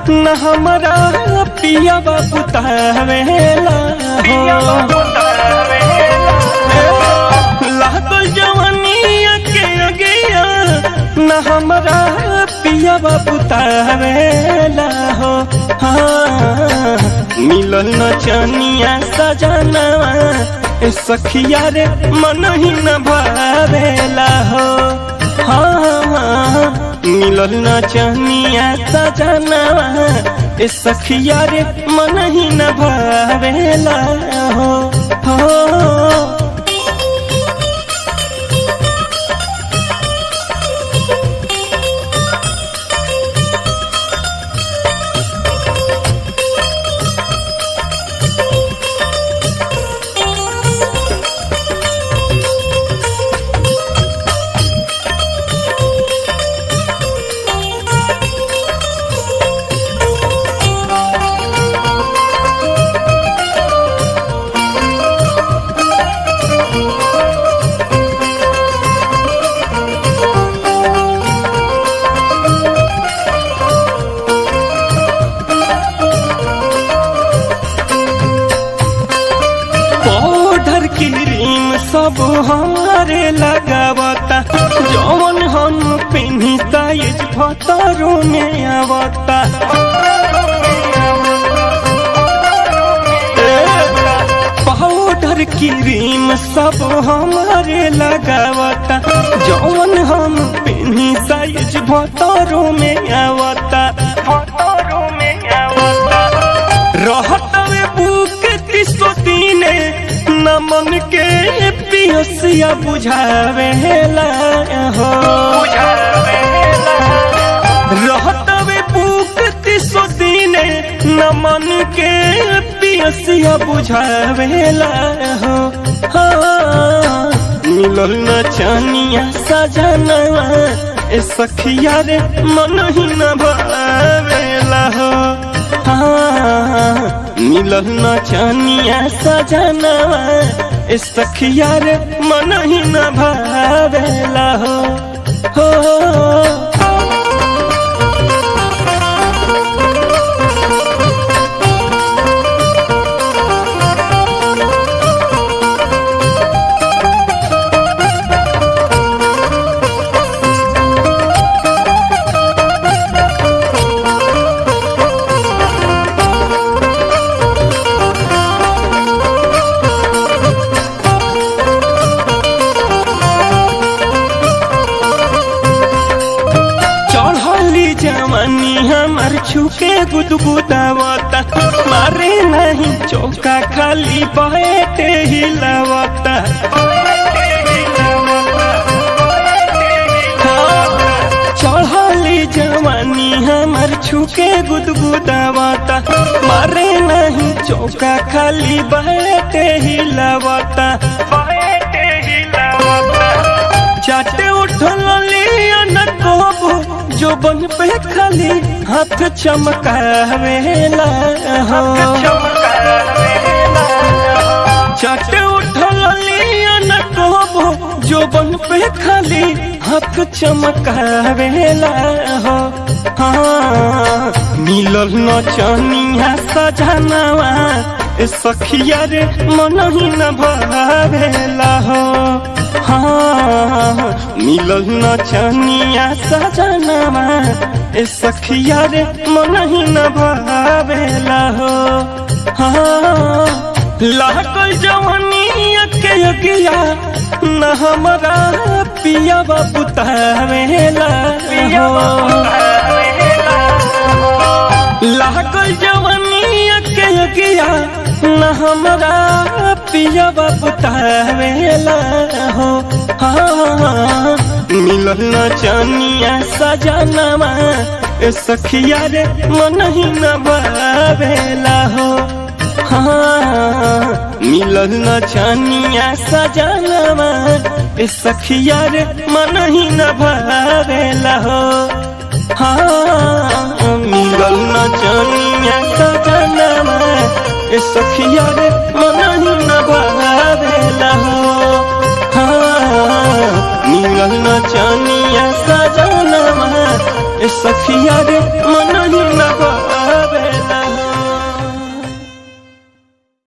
न हमारा पिया बुतावेला हो लागल जवानिया के अगिया न हमारा पिया बुतावेला हो हाँ मिलल न चनिया सजनवा ए सखिया रे मन ही न भावेला हो हाँ मिलल न चनिया सजनवा ए सखिया रे मन ही न भावेला हो हो पाउडर क्रीम सब हमारे लगावता जौन हम पिन्ही साइज भतरो में आवता पाउडर क्रीम सब हमारे लगावता जौन हम पिन्ही साइज भतरो में आवता भतरो में आवता रहतवे बुक तीसो दीने न मन के पियसिया बुझावेला हो रहतवे बुक तीसो दीने न मन के पियसिया बुझावेला हो हाँ मिलल न चनिया सजनवा ए सखिया रे मन ही न भावेला हो हाँ मिलल न चनिया सजनवा ए सखिया रे मन ही न भावेला हो हो चढ़ली जवानी हमार छुके गुदगुदावता मारे नहीं चौका खाली बैठे हिलावता चढ़ली जवानी हमार छुके गुदगुदावता मारे नहीं चौका खाली बैठे हिलावता बैठे हिलावता चाटे उठल लिया न कोबो जो बन पे खाली हाथ चमकावेला हो चाटे उठल लिया न कोबो जो बन पे खाली हाथ चमकावेला हो हाँ मिलल न चनिया सजनवा ए सखिया रे मन ही न भावेला हो हाँ मिलल न चनिया सजनवा ए सखिया रे मन ही न भावेला हो हाँ लागल जवानिया के अगिया न हमारा पिया बुतावेला हो लागल जवानिया के अगिया न हमारा पिया बुतावेला हो हाँ मिलल न चनिया सजनवा ए सखिया रे मन ही न भावेला हो हाँ मिलल न चनिया सजनवा ए सखिया रे मन ही न भावेला हो हाँ मिलल न चनिया सजनवा ए सखिया रे मन ही न भावेला हो हाँ मिलल न चनिया सजनवा ए सखिया रे मन